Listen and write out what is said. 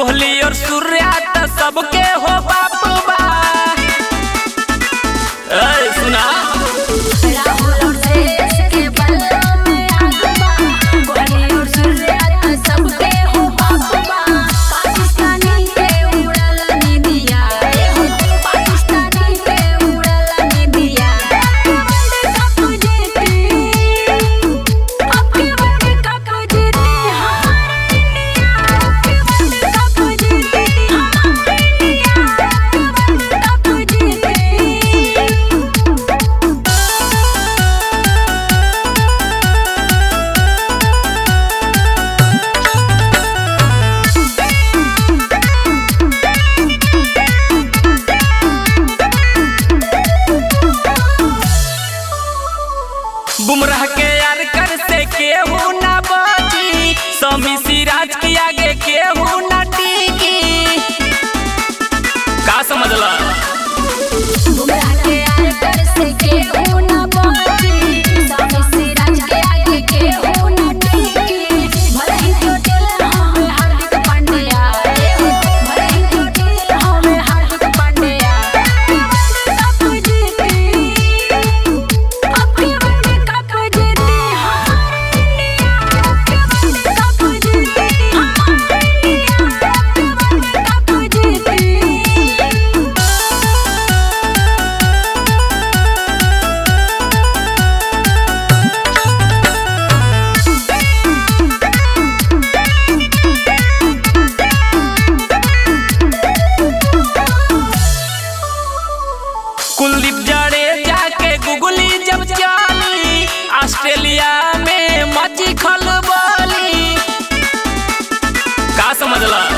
कोहली और सूर्या त सबके हो बाप बा ए सुना राहुल और देश के बल्ला में आग बा कोहली और सूर्या त सबके हो बाप बा पाकिस्तानी के उड़ल निदिया ए हो पाकिस्तानी के उड़ल निदिया वर्ल्ड कप जीती अब के वर्ल्ड कप जीती हमारा इंडिया अब के वर्ल्ड कप जीती हमारा इंडिया अब के वर्ल्ड कप जीती बुमराह के यार कर से केहू ना बची समी सिराज के आगे केहू ना टिकी का समझला बुमराह के यार कर से केहू ना बची स्वामी सिराज के आगे केहू ना टिकी भले ही चोटिल हमें हार्दिक पांड्या ए हो भले ही चोटिल हमें हार्दिक पांड्या वर्ल्ड कप जीती अब के वर्ल्ड कप जीती हमारा इंडिया अब के वर्ल्ड कप जीती हमारा इंडिया अब के वर्ल्ड कप जीती कुलदीप जडेजा के गुगली जब चली ऑस्ट्रेलिया में मची खलबली का समझला